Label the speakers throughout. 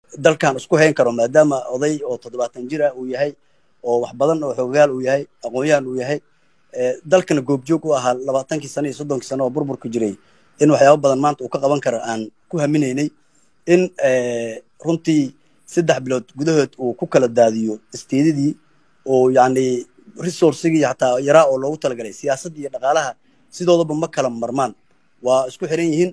Speaker 1: dalkan isku hayn karo maadaama oday oo toddobaatan jir ah uu yahay oo wax badan oo xoogaal uu yahay aqoon-yahan uu yahay dalkana goobjoog u ahaa labaatankii sano iyo soddonkii sano oo burburka jiray in waxyaaba badan maanta uu ka qaban karo aan ku haminaynay in runtii saddex bilood gudahood uu ku kala daadiyo isteedadii oo yacni resourcigii xataa yaraa oo loogu talagalay siyaasadda iyo dhaqaalaha sidoodaba ma kala marmaan waa isku xiran yihiin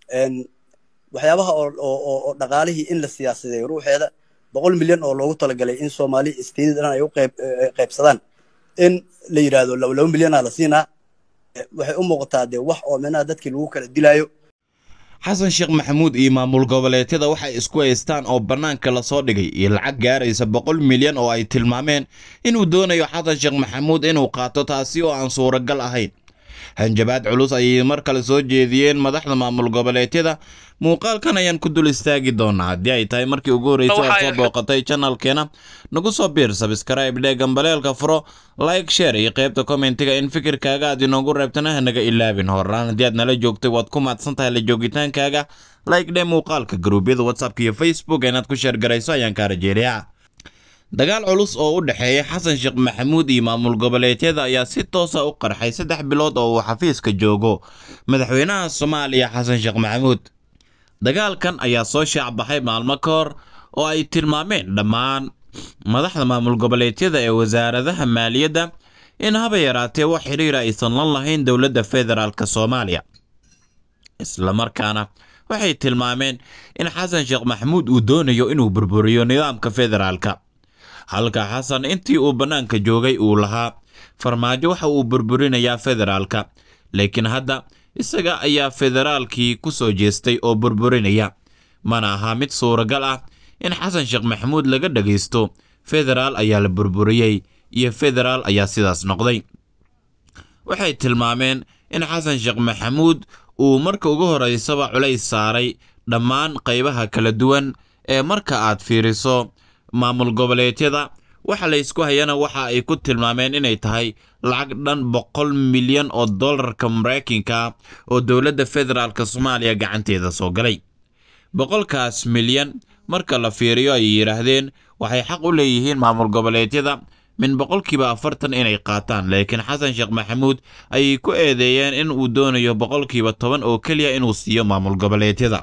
Speaker 1: waxyaabaha oo dhaqaalihii in la siyaasadeeyo ruuxeeda boqol milyan oo loogu talagalay in soomaali isteedada dhan ay u qaybsadaan in la yidhaahdo laba milyanaa la siinaa waxay u muuqataa dee wax oo micnaha dadkii lagu kala dilaayo
Speaker 2: xasan sheekh maxamuud iyo maamul goboleedyada waxay isku haystaan oo bannaanka lasoo dhigay iyo lacag gaaraysa boqol milyan oo ay tilmaameen inuu doonayo xasan sheekh maxamuud inuu qaato taasi oo aan suuragal ahayn hanjabaad culus ayay mar kale soo jeediyeen madaxda maamul goboleedyada muuqaalkan ayaan ku dul istaagi doonaa haddii ay tahay markii ugu horreysay aad soo booqatay janalkeena nagu soo biir sabskrayb dhee gambaleelka furo like share iyo qaybta kommentiga in fikirkaaga aad inoogu reebtana hanaga ilaabin horaan haddii aad nala joogtay waad ku mahadsan tahay la joogitaankaaga like dhee muuqaalka garuubyada whatsappka iyo facebook inaad ku sheergarayso ayaan kaa rajeeliyaa dagaal culus oo u dhexeeya xasan sheekh maxamuud iyo maamul goboleedyada ayaa si toosa u qarxay saddex bilood oo uu xafiiska joogo madaxweynaha soomaaliya xasan sheekh maxamuud dagaalkan ayaa soo shaacbaxay maalmo ka hor oo ay tilmaameen dhammaan madaxda maamul goboleedyada ee wasaaradaha maaliyadda in haba yaraatee wax xidhiira aysan la lahayn dowladda federaalk soomaaliya islamarkaana waxay tilmaameen in xasan sheekh maxamuud uu doonayo inuu burburiyo nidaamka federaalka halka xasan intii uu bannaanka joogay uu lahaa farmaajo waxa uu burburinayaa federaalka laakiin hadda isaga ayaa federaalkii ku soo jeestay oo burburinaya mana ahaa mid suuragal ah in xasan sheekh maxamuud laga dhagaysto federaal ayaa la burburiyey iyo federaal ayaa sidaas noqday waxay tilmaameen in xasan sheekh maxamuud uu marka ugu horeysaba culays saaray dhammaan qaybaha kala duwan ee marka aad fiiriso maamul goboleedyada waxa laysku hayana waxa ay ku tilmaameen inay tahay lacag dhan boqol milyan oo dollarka maraykanka oo dowladda federaalk soomaaliya gacanteeda soo galay boqolkaas milyan marka la fiiriyo ay yidhaahdeen waxay xaq u leeyihiin maamul goboleedyada min boqolkiiba afartan inay qaataan laakiin xasan sheekh maxamuud ayay ku eedeeyeen in uu doonayo boqolkiiba toban oo keliya inuu siiyo maamul goboleedyada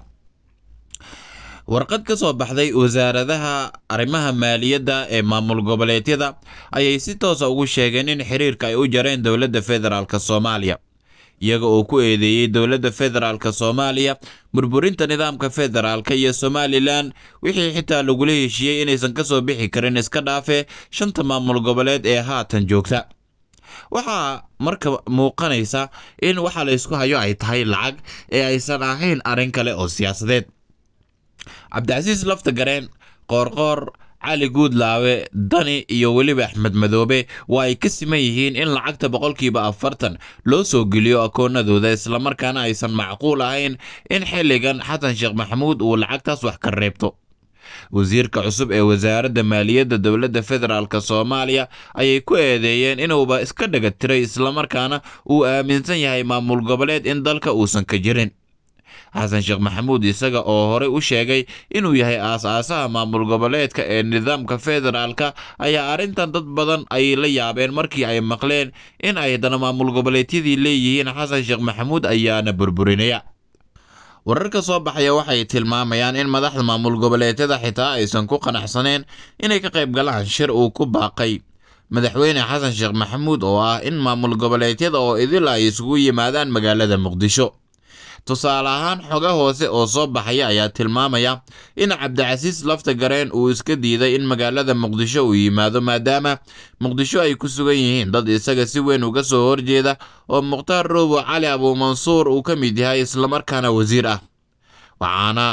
Speaker 2: warqad ka soo baxday wasaaradaha arrimaha maaliyadda ee maamul goboleedyada ayay si toosa ugu sheegeen in xiriirka ay u jareen dowladda federaalk soomaaliya iyaga oo ku eedeeyey dowladda federaalk soomaaliya burburinta nidaamka federaalka iyo somalilan wixii xitaa lagula heshiiyey inaysan ka soo bixi karin iska dhaafe shanta maamul goboleed ee haatan joogta waxaa marka muuqanaysa in waxa laysku hayo ay tahay lacag ee aysan ahayn arrin kale oo siyaasadeed cabdicasiis lafta gareen qoorqoor cali guudlaawe dani iyo weliba axmed madoobe waa ay ka siman yihiin in lacagta boqolkiiba afartan loo soo geliyo akoonadooda islamarkaana aysan macquul ahayn in xilligan xasan sheekh maxamuud uu lacagtaas wax ka reebto wasiirka cusub ee wasaaradda maaliyadda dowladda federaalk soomaaliya ayay ku eedeeyeen inuuba iska dhaga tiray islamarkaana uu aaminsan yahay maamul goboleed in dalka uusan ka jirin xasan sheekh maxamuud isaga oo horey u sheegay inuu yahay aas-aasaha maamul goboleedka ee nidaamka federaalka ayaa arrintan dad badan ay la yaabeen markii ay maqleen in ay haddana maamul goboleedyadii leeyihiin xasan sheekh maxamuud ayaana burburinaya wararka soo baxaya waxay tilmaamayaan in madaxda maamul goboleedyada xitaa aysan ku qanacsaneen inay ka qayb galaan shir uu ku baaqay madaxweyne xasan sheekh maxamuud oo ah in maamul goboleedyada oo idil ay isugu yimaadaan magaalada muqdisho tusaale ahaan xoga hoose oo soo baxaya ayaa tilmaamaya in cabdicasiis lafta gareen uu iska diiday in magaalada muqdisho uu yimaado maadaama muqdisho ay ku sugan yihiin dad isaga si weyn uga soo horjeeda oo mukhtaar roobo cali abuumansuur uu ka mid yahay islamarkaana wasiir ah waxaana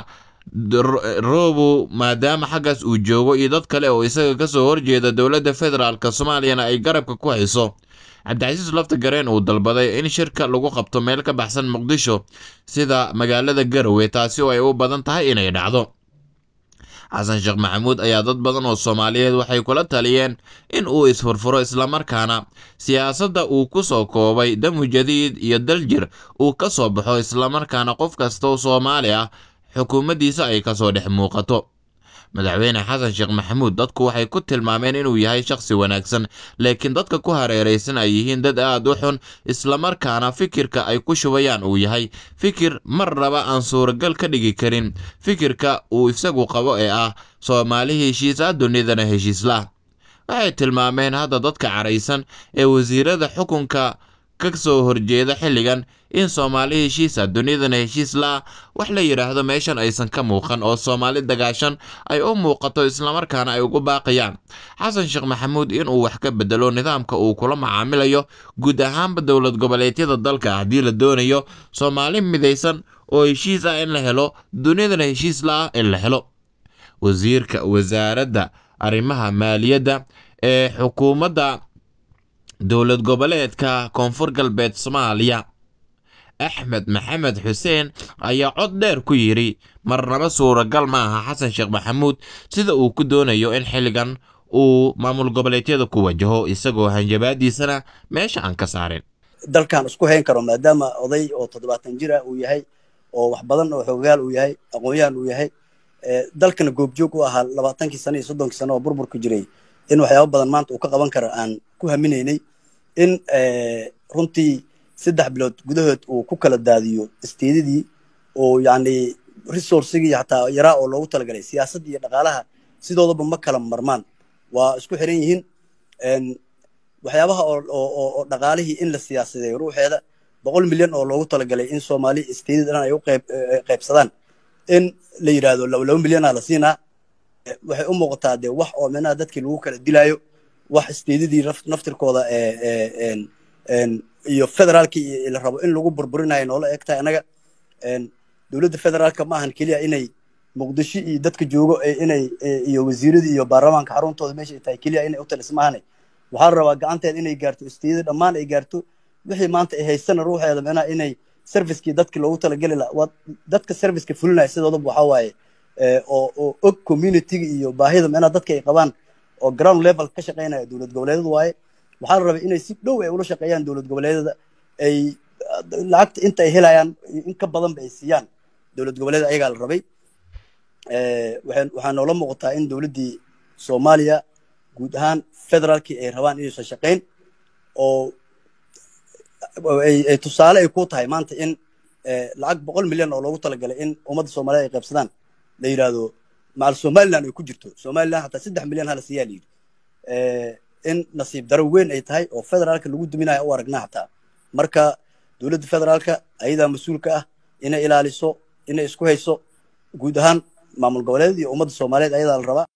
Speaker 2: roobo maadaama xaggaas uu joogo iyo dad kale oo isaga kasoo horjeeda dowladda federaalk soomaaliyana ay garabka ku hayso cabdicasiis lafta gareen uu dalbaday in shirka lagu qabto meel ka baxsan muqdisho sida magaalada garowe taasi oo ay u badan tahay inay dhacdo xasan sheekh maxamuud ayaa dad badan oo soomaaliyeed waxay kula taliyeen in uu isfurfuro islamarkaana siyaasadda uu ku soo koobay damu jadiid iyo daljir uu ka soo baxo islamarkaana qof kastoo soomaali ah xukuumaddiisa ay kasoo dhex muuqato madaxweyne xasan sheekh maxamuud dadku waxay ku tilmaameen inuu yahay shakhsi wanaagsan laakiin dadka ku hareeraysan ay yihiin dad aad u xun islamarkaana fikirka ay ku shubayaan uu yahay fikir mar raba aan suuragal ka dhigi karin fikirka uu isagu qabo ee ah soomaali heshiis ah dunidana heshiislah waxay tilmaameen hadda dadka caraysan ee wasiirada xukunka ka soo horjeeda xilligan in soomaali heshiisa dunidana heshiis la-ah wax la yidhaahdo meeshan aysan ka muuqan oo soomaali dagaashan ay u muuqato islamarkaana ay ugu baaqayaan xasan sheekh maxamuud inuu wax ka bedelo nidaamka uu kula macaamilayo guud ahaanba dowlad goboleedyada dalka haddii la doonayo soomaali midaysan oo heshiis ah in la helo dunidana heshiis la-ah in la helo wasiirka wasaaradda arrimaha maaliyadda ee xukuumadda dowlad goboleedka koonfur galbeed soomaaliya axmed maxamed xuseen ayaa cod dheer ku yidhi marnaba suuragal ma aha xasan sheekh maxamuud sida uu ku doonayo in xilligan uu maamul goboleedyada ku wajaho isagoo hanjabaadiisana meesha aan ka saarin
Speaker 1: dalkan isku hayn karo maadaama oday oo toddobaatan jira uu yahay oo wax badan oo xoogaal uu yahay aqoon-yahan uu yahay dalkana goobjoog u ahaa labaatankii sano iyo soddonkii sano oo burburka jiray in waxyaaba badan maanta uu ka qaban karo aan ku haminaynay in runtii saddex bilood gudahood uu ku kala daadiyo isteedadii oo yacni resourcigii xataa yaraa oo loogu talagalay siyaasadda iyo dhaqaalaha sidoodaba ma kala marmaan waa isku xiran yihiin waxyaabaha oo dhaqaalihii in la siyaasadeeyo ruuxeeda boqol milyan oo loogu talagalay in soomaali isteedada dhan ay u qaybsadaan in la yidhaahdo laba milyanaa la siinaa waxay u muuqataa dee wax oo micnaha dadkii lagu kala dilaayo wax isteedadii naftirkooda iyo federaalkii la rabo in lagu burburinayo noola eg tahay annaga dowladda federaalka ma ahan keliya inay muqdisho iyo dadka joogo inay iyo wasiiradii iyo baarlamaanka xaruntooda meesha ay tahay keliya inay u taliso maahane waxaa la rabaa gacanteeda inay gaarto isteedada dhammaan ay gaarto wixii maanta ay haysana ruuxeeda micnaha inay servicekii dadki loogu talageli laha dadka serviceka fulinaya sidoodaba waxaa waaye oo oo og communityga iyo baahida micnaha dadka ay qabaan oo ground level ka shaqeynaya dowlad goboleedyada waaye waxaa la rabay inay si dhow ay ula shaqeeyaan dowlad goboleedyada ay lacagta inta ay helayaan in ka badanba ay siiyaan dowlad goboleeda ayagaa la rabay waxaa noola muuqataa in dowladdii soomaaliya guud ahaan federaalkii ay rabaan inaysan shaqeyn oo ay tusaale ay ku tahay maanta in lacag boqol milyan oo loogu talagalay in ummadda soomaaliyed ay qaybsadaan la yidhaahdo macal somaliland ay ku jirto somaliland hataa saddex milyan hala siiyaa la yidhi in nasiib daro weyn ay tahay oo federaalka lagu duminayo u aragnaa hataa marka dowladda federaalka ayadaa mas-uulka ah inay ilaaliso inay isku hayso guud ahaan maamul goboleed iyo ummadda soomaaliyeed ayadaa la rabaa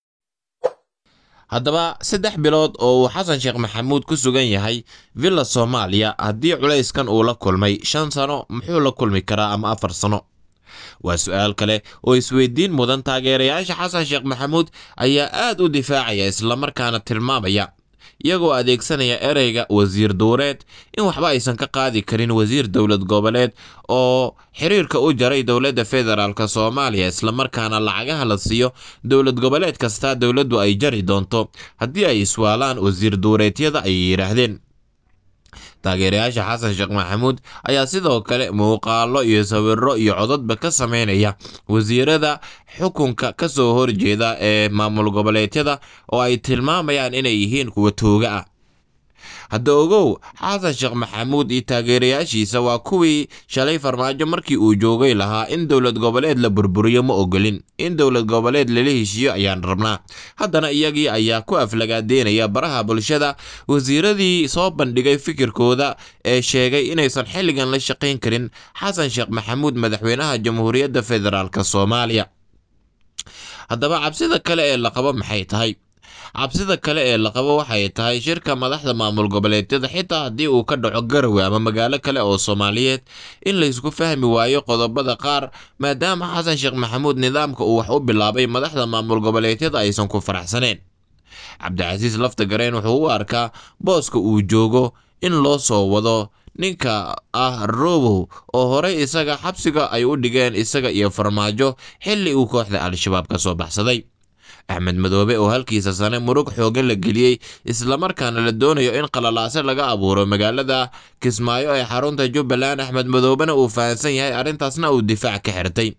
Speaker 2: haddaba saddex bilood oo uu xasan sheekh maxamuud ku sugan yahay villa soomaaliya haddii culayskan uu la kulmay shan sano muxuu la kulmi karaa ama afar sano waa su-aal kale oo isweydiin mudan taageerayaasha xasan sheekh maxamuud ayaa aad u difaacaya islamarkaana tilmaamaya iyagoo adeegsanaya ereyga wasiir duureed in waxba aysan ka qaadi karin wasiir dowlad goboleed oo xiriirka u jaray dowladda federaalk soomaaliya islamarkaana lacagaha la siiyo dowlad goboleed kastaa dowladdu ay jari doonto haddii ay iswaalaan wasiir duureedyada ayay yidhaahdeen taageerayaasha xasan sheekh maxamuud ayaa sidoo kale muuqaalo iyo sawiro iyo codadba ka sameynaya wasiirada xukunka ka soo horjeeda ee maamul goboleedyada oo ay tilmaamayaan inay yihiin kuwa tooga ah hadda ogow xasan sheekh maxamuud iyo taageerayaashiisa waa kuwii shalay farmaajo markii uu joogay lahaa in dowlad goboleed la burburiyo ma ogolin in dowlad goboleed lala heshiiyo ayaan rabnaa haddana iyagii ayaa ku aflagaadeynaya baraha bulshada wasiiradii soo bandhigay fikirkooda ee sheegay inaysan xilligan la shaqayn karin xasan sheekh maxamuud madaxweynaha jamhuuriyadda federaalk soomaaliya haddaba cabsida kale ee la qabo maxay tahay cabsida kale ee la qabo waxay tahay shirka madaxda maamul goboleedyada xitaa haddii uu ka dhaco garowe ama magaalo kale oo soomaaliyeed in laysku fahmi waayo qodobada qaar maadaama xasan sheekh maxamuud nidaamka uu wax u bilaabay madaxda maamul goboleedyada aysan ku faraxsaneen cabdicasiis laftagareen wuxuu u arkaa booska uu joogo in loo soo wado ninka ah robow oo horey isaga xabsiga ay u dhigeen isaga iyo farmaajo xilli uu kooxda al-shabaab ka soo baxsaday axmed madoobe oo halkiisa sane murug xoogan la geliyey islamarkaana la doonayo in qalalaase laga abuuro magaalada kismaayo ee xarunta jubbaland axmed madoobena uu fahansan yahay arrintaasna uu difaac ka xirtay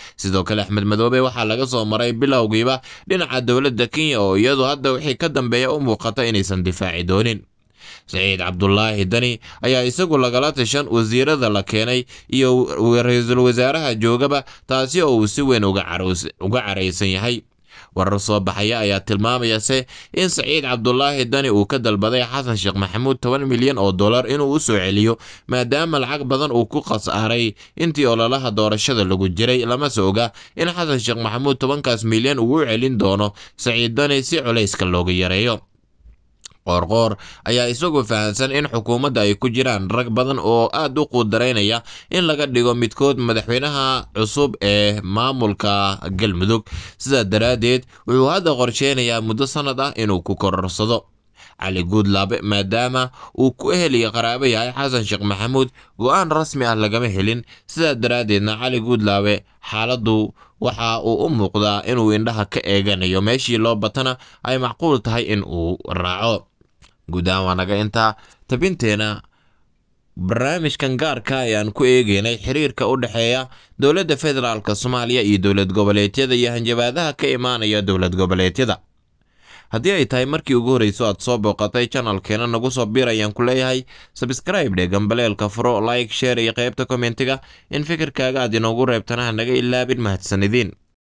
Speaker 2: sidoo kale axmed madoobe waxaa laga soo maray bilowgiiba dhinaca dowladda kenya oo iyadu hadda wixii ka dambeeya u muuqata inaysan difaaci doonin saciid cabdulaahi dani ayaa isagu lagala tashan wasiirada la keenay iyo ra-iisul wasaaraha joogaba taasi oo uu si weyn uga caraysan yahay warar soo baxaya ayaa tilmaamayase in saciid cabdulaahi dani uu ka dalbaday xasan sheekh maxamuud toban milyan oo dollar inuu u soo celiyo maadaama lacag badan uu ku khasaaray intii ololaha doorashada lagu jiray lamase oga in xasan sheekh maxamuud tobankaas milyan uu u celin doono saciid dani si culayska looga yareeyo qoorqoor ayaa isagoo fahamsan in xukuumadda ay ku jiraan rag badan oo aad u quudaraynaya in laga dhigo midkood madaxweynaha cusub ee maamulka galmudug sidaa daraaddeed wuxuu hadda qorsheynayaa muddo sannad ah inuu ku kororsado cali guudlaabe maadaama uu ku eheliya qaraabo yahay xasan sheekh maxamuud go-aan rasmi ah lagama helin sidaa daraaddeedna cali guudlaabe xaaladdu waxa uu u muuqdaa inuu indhaha ka eeganayo meeshii loo batana ay macquul tahay in uu raaco guud ahaan waa naga intaa tabinteena barnaamijkan gaarka ayaan ku eegeynay xiriirka u dhexeeya dowladda federaalk soomaaliya iyo dowlad goboleedyada iyo hanjabaadaha ka imaanaya dowlad goboleedyada haddii ay tahay markii ugu horreyso aad soo booqatay janalkeena nagu soo biir ayaan ku leeyahay sabskraibe dhe gambaleelka furo like sheer iyo qaybta kommentiga in fikirkaaga aad inoogu reebtana ha naga ilaabin mahadsanidin